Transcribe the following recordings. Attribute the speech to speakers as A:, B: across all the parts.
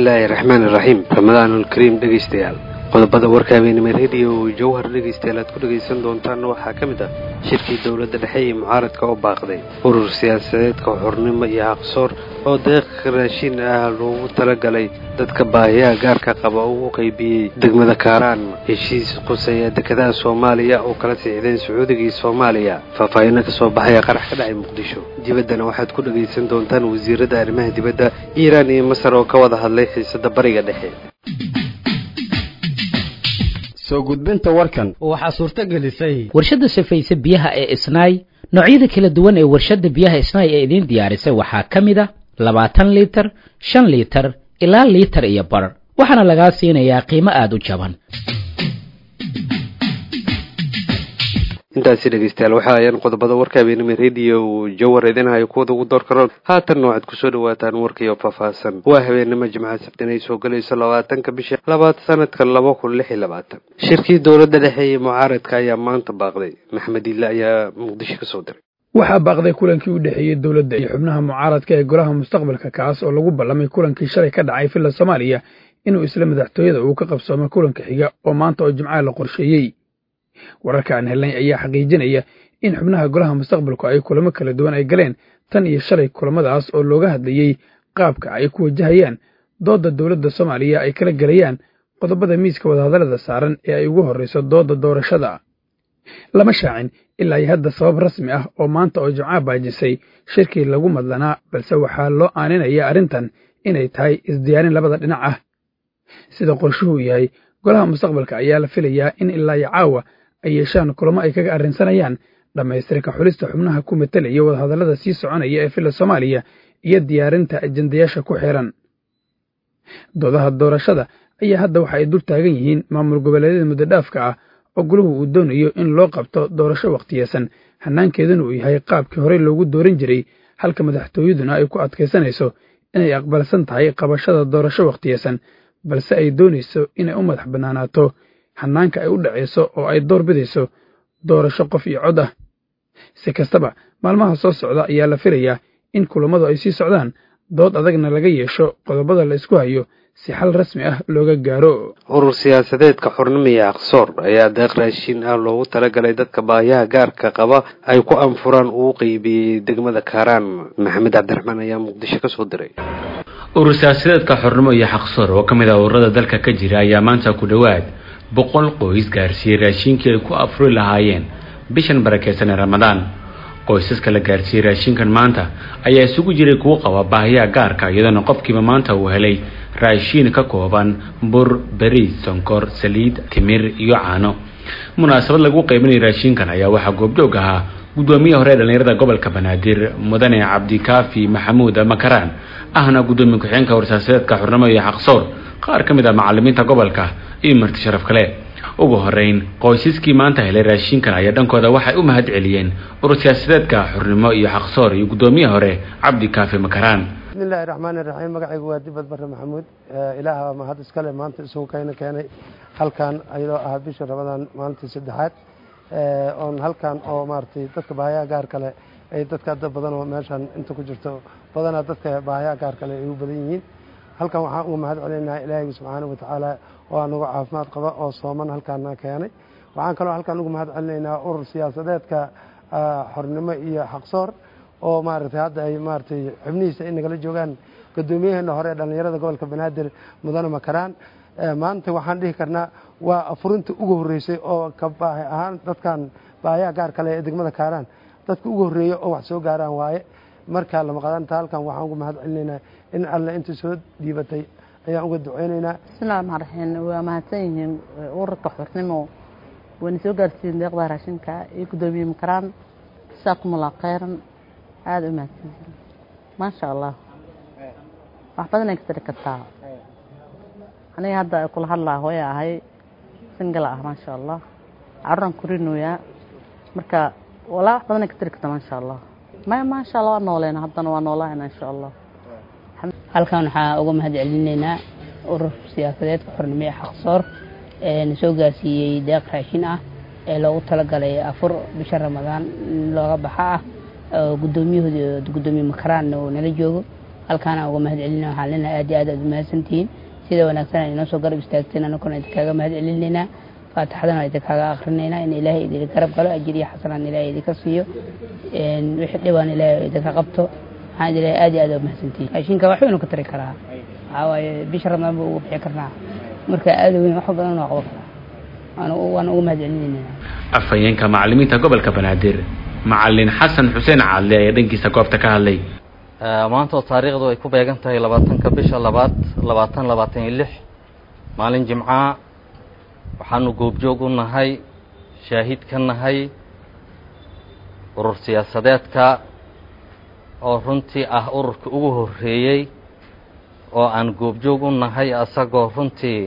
A: bismillaahi raxmaan iraxiim ramadaanulkariim dhegaystayaal qodobada warka habeenimo rediyo jawhar dhegaystayaal aad ku dhegaysan doontaan waxaa ka mid ah shirkii dowladda dhexe iyo mucaaradka oo baaqday urur siyaasadeedka xornimo iyo aqsoor oo deeq raashin ah loogu talagalay dadka baahiyaha gaarka qaba oo u qaybiyey degmada kaaraan heshiis quseeya dekedaha soomaaliya oo kala siixdeen sacuudigii soomaaliya faahfaahino ka soo baxaya qarax ka dhacay muqdisho dibaddana waxaad ku dhegaysan doontaan wasiiradda arrimaha dibadda iiraan iyo masar oo ka wada hadlay xiisada bariga dhexe
B: soo gudbinta warkan
C: waxaa suurto gelisay
D: warshadda safayse biyaha ee isnaay noocyada kala duwan ee warshadda biyaha isnaay ee idiin diyaarisay waxaa ka mid a labaatan liitar shan liitar ilaa liitar iyo bar waxaana lagaa siinayaa qiimo aada u jaban
A: intaasi dhegaystayaal waxa ayaan qodobada warka habeenimo rediyo jawar idinhayo kuwada ugu door karoon haatanna waxaad kusoo dhawaataan warkiio faahfaahsan waa habeenimo jimca sabtin ay soo gelayso labaatanka bisha labaad sanadka laba kun lix iyo labaatan shirkii dowladda dhexe iyo mucaaradka ayaa maanta baaqday maxmed ille ayaa muqdisho kasoo diray
E: waxaa baaqday kulankii u dhexeeyey dowladda iyo xubnaha mucaaradka ee golaha mustaqbalka kaas oo lagu ballamay kulankii shalay ka dhacay villa soomaaliya inuu isla madaxtooyada uu ka qabsoomay kulanka xiga oo maanta oo jimcaha la qorsheeyey wararka aan helnay ayaa xaqiijinaya in xubnaha golaha mustaqbalku ay kulamo kala duwan ay galeen tan iyo shalay kulamadaas oo looga hadlayey qaabka ay ku wajahayaan doodda dowladda soomaaliya ay kala gelayaan qodobada miiska wadahadallada saaran ee ay ugu horrayso doodda doorashada lama shaacin ilaa iyo hadda sabab rasmi ah oo maanta oo jimcaha baajisay shirkii lagu madlanaa balse waxaa loo aaninaya arrintan inay tahay isdiyaarin labada dhinac ah sida qorshuhuu yahay golaha mustaqbalka ayaa la filayaa in ilaa iyo caawa ay yeeshaan kulamo ay kaga arrinsanayaan dhammaystirka xulista xubnaha ku matalaya wadahadallada sii soconaya ee villa soomaaliya iyo diyaarinta ajendayaasha ku xiran doodaha doorashada ayaa hadda waxa ay dul taagan yihiin maamul goboleedyada muddodhaafka ah oo goluhu uu doonayo in loo qabto doorasho wakhtiyesan hannaankeeduna uu yahay qaabkii horey loogu dooran jiray halka madaxtooyaduna ay ku adkaysanayso inay aqbalsan tahay qabashada doorasho wakhtiyesan balse ay doonayso inay u madax bannaanaato hannaanka ay u dhacayso oo ay door bidayso doorasho qof iyo cod ah si kastaba maalmaha soo socda ayaa la filayaa in kulammadu ay sii socdaan dood adagna laga yeesho qodobada la isku hayo si xal rasmi ah looga gaaro
A: urur siyaasadeedka xornimo iyo aqsoor ayaa deeq raashin ah loogu talagalay dadka baahiyaha gaarka qaba ay ku anfuraan uu qeybiyey degmada kaaraan maxamed cabdiraxmaan ayaa muqdisho kasoo diray
F: urur siyaasadeedka xornimo iyo xaqsoor oo ka mid ah ururada dalka ka jira ayaa maanta ku dhowaad boqol qoys gaarsiiyey raashinkii ay ku afuri lahaayeen bishan barakeysan ee ramadaan qoysaska la gaarsiiyey raashinkan maanta ayaa isugu jiray kuwo qaba baahiyaha gaarka iyadoona qofkiiba maanta uu helay raashiin ka kooban bur beriis sonkor saliid timir iyo caano munaasabad lagu qaybinaya raashinkan ayaa waxaa goobjoog ahaa guddoomiye hore ee dhallinyarada gobolka banaadir mudane cabdikaafi maxamuud makaraan ahna guddoomiye ku-xigeenka warsaasadeedka xurnimo iyo xaqsoor qaar ka mid ah macalimiinta gobolka iyo marti sharaf kale ugu horeyn qoysaskii maanta helay raashinkan ayaa dhankooda waxay u mahad celiyeen urur siyaasadeedka xurnimo iyo xaqsoor iyo guddoomiye hore cabdikaafi makaraan
G: bismillahi raxmaani raxiim magacaygu waa dibad bare maxamuud ilaaha mahad iskale maanta isugu kayna keenay halkan ayadoo ah bisha ramadaan maalintii saddexaad oon halkan oo maaragtay dadka baahayaha gaar kale ay dadka dad badan oo meeshan inta ku jirto badanaa dadka baahayaha gaar kale ay u badan yihiin halkan waxaan uga mahad celinaha ilaahay subxaanahu watacaala oo anagu caafimaad qaba oo sooman halkaana keenay waxaan kaloo halkan uga mahad celinaynaa urur siyaasadeedka xornimo iyo xaqsoor oo maaragtay hadda ay maaragtay xubnihiisa ay nagala joogaan guddoomiyaheena hore ee dhallinyarada gobolka banaadir mudane makaraan maanta waxaan dhihi karnaa waa afurinta ugu horreysay oo ka baahi ahaan dadkan baahayaha gaar kale ee degmada kaaraan dadka ugu horreeya oo wax soo gaaraan waaye markaa lamaqadanta halkan waxaan uga mahad celinaynaa in alle inta soo dhiibatay ayaan uga duceynaynaa
H: bismillahi raxmaan raxiim waa mahadsan yihiin ururka xornimo wayna soo gaarsiiyeen deeqda raashinka iyo guddoomiye makaraan jasaakumullah khayran aada u mahadsan yihiin maasha allah wax badan ay ka tari kartaa aniga hadda kula hadlaa hooya ahay singala ah maasha allah caruraan kurinooyaa marka walaa wax badan ay ka tari kartaa maasha allah maya maasha allah waa nooleena haddana waa noolaana insha allah
I: halkan waxaa uga mahad celinaynaa urur siyaasadeedka xornimo ee xaqsoor ee na soo gaarsiiyey deeq raashin ah ee loogu talagalay afur bisha ramadaan looga baxa ah oo guddoomiyahooda guddoomiye makaraan uu nala joogo halkaana uga mahad celina waxaan leenahay aad iyo aad aad umahadsantihiin sida wanaagsan ay inoo soo garab istaagteen anaguna idinkaaga mahad celinaynaa faatixadana idinkaaga akrinaynaa in ilaahay idin garab galo ajir iyo xasanaan ilaahay idinka siiyo wixii dhibaan ilaahay idinka qabto waxaan idin leeyahay aad iyo aad aad umahadsantihiin raashinka wax waynu ka tari karaa waxaa waaye bisha ramadaan buu ugu bixi karnaa marka aad weyn wax badan waa qaban karaa waan uga mahad celinaynaa
F: afhayeenka macalimiinta gobolka banaadir macalin xasan xuseen caadle ayaa dhankiisa goobta ka hadlay
C: maanta oo taariikhdu ay ku beegan tahay labaatanka bisha labaad labaatan labaatan iyo lix maalin jimca waxaanu goobjoog u nahay shaahid ka nahay urur siyaasadeedka oo runtii ah ururka ugu horreeyey oo aan goobjoog u nahay asagoo runtii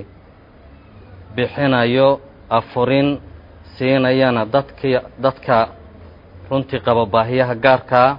C: bixinayo afurin siinayana dadki dadka runtii qaba baahiyaha gaarkaa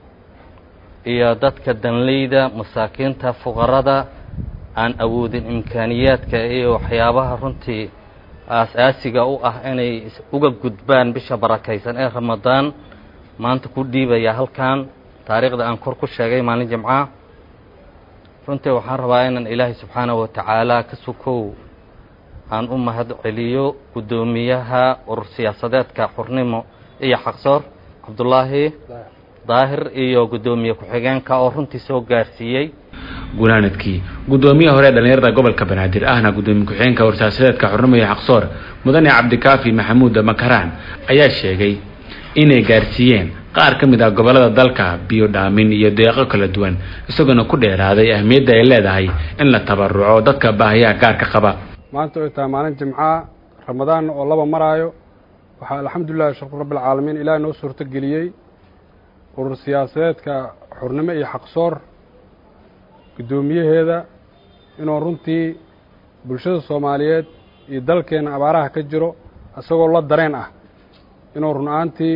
C: iyo dadka danleyda masaakiinta fuqarada aan awoodin imkaaniyaadka iyo waxyaabaha runtii aas-aasiga u ah inay uga gudbaan bisha barakaysan ee ramadaan maanta ku dhiibaya halkan taariikhda aan kor ku sheegay maalin jimca runtii waxaan rabaa inaan ilaahay subxaanahu watacaala ka sukow aan u mahad celiyo guddoomiyaha urur siyaasadeedka xurnimo iyo xaqsoor cabdullaahi daahir iyo guddoomiye ku-xigeenka oo runtii soo gaarsiiyey
F: gunaanadkii guddoomiye hore ee dhallinyarada gobolka banaadir ahna guddoomiye ku-xigeenka warsaasadeedka xurnimo iyo xaqsoor mudane cabdikaafi maxamuud makaraan ayaa sheegay inay gaarsiiyeen qaar ka mid ah gobollada dalka biyo dhaamin iyo deeqo kala duwan isagoona ku dheeraaday ahmiyadda ay leedahay in la tabaruco dadka baahiyaha gaarka qaba
J: maanta oy tahay maalin jimca ramadaanna oo laba maraayo waxaa alxamdulilahi shukr rabbialcaalamiin ilaah noo suurto geliyey urur siyaasadeedka xurnimo iyo xaqsoor guddoomiyaheeda inuu runtii bulshada soomaaliyeed iyo dalkeenna abaaraha ka jiro isagoo la dareen ah inuu run ahaantii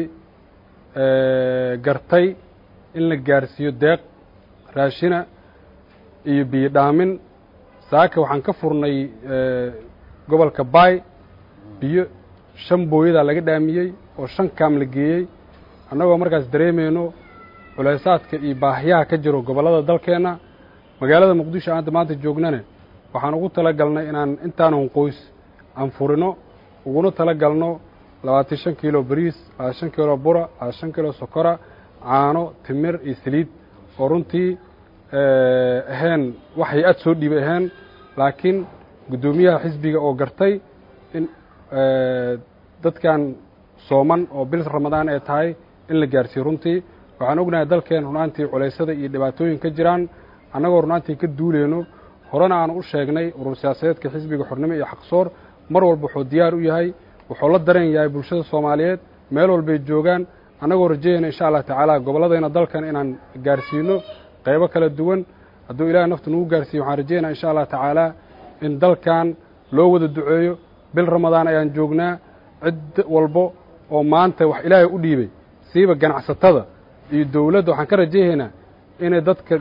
J: gartay in la gaarsiiyo deeq raashina iyo biyo dhaamin saaka waxaan ka furnay gobolka baay biyo shan booyadaa laga dhaamiyey oo shan kaam la geeyey annagoo markaas dareemayno culaysaadka iyo baahiyaha ka jiro gobollada dalkeenna magaalada muqdisho aanta maanta joognane waxaan ugu tala galnay inaan intaanun qoys aan furino uguna tala galno labaatan shan kiilo bariis labaatan shan kiilo bura labaatan shan kiilo sokora caano timir iyo saliid oo runtii ahayn wax hay-ad soo dhiibay ahayn laakiin guddoomiyaha xisbiga oo gartay in dadkan sooman oo bil ramadaan ay tahay in la gaarsiiyo runtii waxaan ognahay dalkeen runaantii culaysada iyo dhibaatooyin ka jiraan annagoo runaantii ka duuleyno horena aan u sheegnay urur siyaasadeedka xisbiga xornimo iyo xaqsoor mar walba wuxuu diyaar u yahay wuxuu la dareen yahay bulshada soomaaliyeed meel walbay joogaan annagoo rajayayna insha allah tacaala gobolladayna dalkan inaan gaarsiino qaybo kala duwan hadduu ilahay naftu nagu gaarsiiyo waxaan rajayaynaa insha allah tacaala in dalkan loo wada duceeyo bil ramadaan ayaan joognaa cid walbo oo maanta wax ilaahay u dhiibay siiba ganacsatada iyo dowladda waxaan ka rajayaynaa inay dadka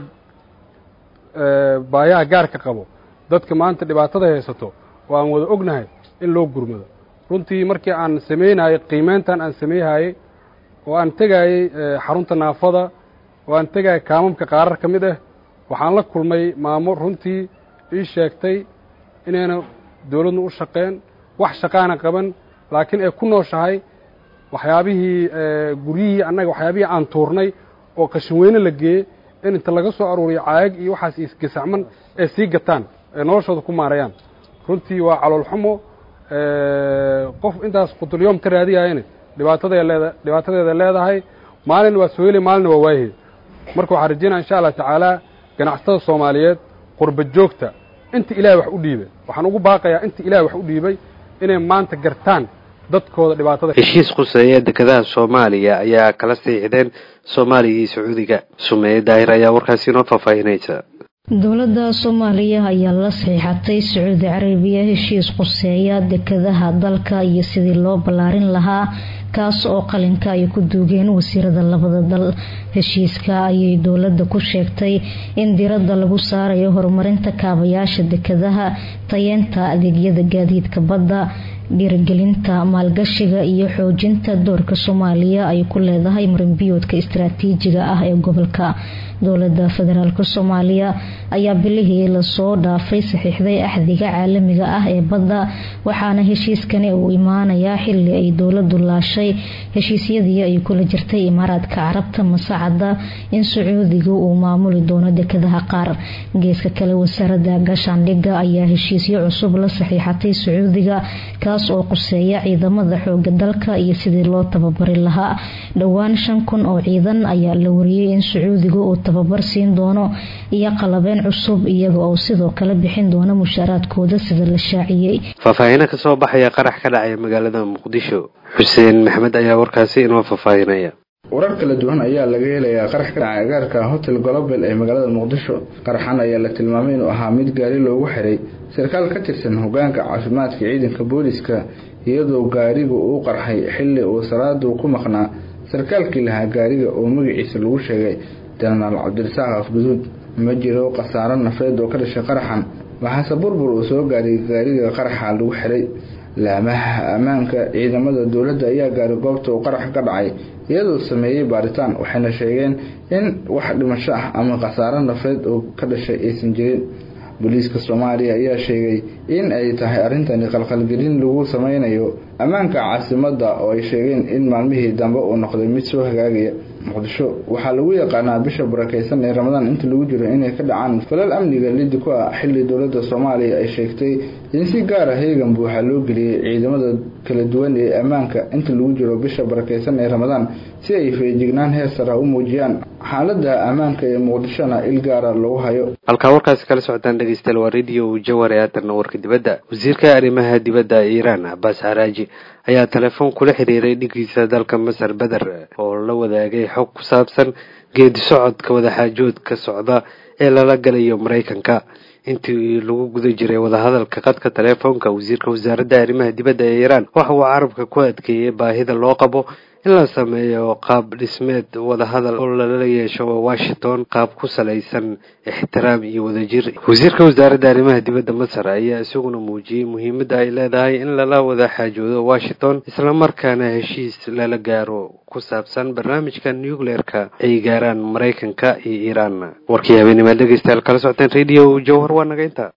J: baayaha gaarka qabo dadka maanta dhibaatada haysato oo aan wada ognahay in loo gurmado runtii markii aan samaynayey qiimeyntan aan sameeyhayey oo aan tegayey xarunta naafada oo aan tegayay kaamamka qaarar ka mid ah waxaan la kulmay maamo runtii ii sheegtay inayna dowladnu u shaqeen wax shaqaana qaban laakiin ay ku nooshahay waxyaabihii guryihii annaga waxyaabihii aan tuurnay oo qashin weyne la geeyey in inta laga soo aruuriyo caayag iyo waxaas isgasacman ay sii gataan ay noloshooda ku maarayaan runtii waa caloolxumo qof intaas qutulyoom ka raadiyayana dhibaataday leeda dhibaatadeeda leedahay maalin waa sooheli maalina waa waayahe marka waxaan rajaynaya insha allah tacaala ganacsatada soomaaliyeed qurba joogta inta ilahay wax u dhiibay waxaan ugu baaqayaa inta ilahay wax u dhiibay inay maanta gartaan dadkooda dhibaatada
A: heshiis quseeya dekedaha soomaaliya ayaa kala siixdeen soomaaliya iyo sacuudiga sumeeye daahir ayaa warkaasi inoo faahfaahinaysa
K: dowladda soomaaliya ayaa la saxiixatay sacuudi carabiya heshiis quseeya dekedaha dalka iyo sidii loo ballaarin lahaa kaas oo qalinka ay ku duugeen wasiirada labada dal heshiiska ayay dowladda ku sheegtay in diradda lagu saarayo horumarinta kaabayaasha dekedaha tayeenta adeegyada gaadiidka badda dhiirigelinta maalgashiga iyo xoojinta doorka soomaaliya ay ku leedahay marinbiyoodka istaraatiijiga ah ee gobolka dowlada federaalk soomaaliya ayaa bilihii lasoo dhaafay saxiixday axdiga caalamiga ah ee badda waxaana heshiiskani uu imaanayaa xili ay dowladu laashay heshiisyadii ay kula jirtay imaaraadka carabta masacada in sacuudiga uu maamuli doono dekadaha qaar geeska kale wasaarada gaashaandhiga ayaa heshiisyo cusub la saxiixatay sacuudiga kaas oo quseeya ciidamada xooga dalka iyo sidii loo tababari lahaa dhowaan shan kun oo ciidan ayaa la wariyey in sacuudiga uu tababar siin doono iyo qalabeen cusub iyaga oo sidoo kale bixin doona mushaaraadkooda sida la shaaciyey
A: faahfaahino kasoo baxaya qarax ka dhacaya magaalada muqdisho xuseen maxmed ayaa warkaasi inoo faahfaahinaya
L: warar kala duwan ayaa laga helayaa qarax ka dhacay agaarka hotel global ee magaalada muqdisho qaraxan ayaa la tilmaamay inuu ahaa mid gaari loogu xiray sarkaal ka tirsan hogaanka caafimaadka ciidanka booliska iyadoo gaarigu uu qarxay xili uu salaadu ku maqnaa sarkaalkii lahaa gaariga oo magaciisa lagu sheegay jenaraal cabdirasaaq afguduud ma jiro khasaaro nafeed oo ka dhashay qaraxan waxaase burbur uu soo gaaray gaariga qaraxa lagu xiray laamaha ammaanka ciidamada dowladda ayaa gaaray goobta uu qarax ka dhacay iyadoo sameeyey baaritaan waxayna sheegeen in wax dhimasho ah ama khasaaro nafeed oo ka dhashay aysan jirin booliiska soomaaliya ayaa sheegay in ay tahay arrintani qalqalgelin lagu sameynayo ammaanka caasimadda oo ay sheegeen in maalmihii dambe uu noqday mid soo hagaagaya muqdisho waxaa lagu yaqaanaa bisha barakeysan ee ramadaan inta lagu jiro inay ka dhacaan falal amniga lidi ku ah xili dowladda soomaaliya ay sheegtay in si gaara heegan buuxa loo geliyey ciidamada kala duwan ee ammaanka inta lagu jiro bisha barakeysan ee ramadaan si ay feejignaan heer sara u muujiyaan xaalada ammaanka ee muqdishona il gaara lagu hayo
A: halkaa warkaasi kala socotaan dhegeystayaal waa radio jawar ee aatarna warka dibadda wasiirka arrimaha dibadda iiraan cabaas xaraaji ayaa telefoon kula xiriiray dhigiisa dalka masar beder oo la wadaagay xog ku saabsan geedi socodka wadaxaajoodka socda ee lala galayo maraykanka intii lagu guda jiray wadahadalka qadka telefoonka wasiirka wasaaradda arrimaha dibadda ee iiraan waxa uu carabka ku adkeeyey baahida loo qabo in la sameeyo qaab dhismeed wadahadal oo lala yeesho washington qaab ku salaysan ixtiraam iyo wadajir wasiirka wasaaradda arrimaha dibadda masar ayaa isaguna muujiyey muhiimadda ay leedahay in lala wada xaajoodo washington islamarkaana heshiis lala gaaro ku saabsan barnaamijka nucleerka ay gaaraan maraykanka iyo iiraan warkii habeennimaad dhegeystayaal kala socoteen radio jawhar waa naga inta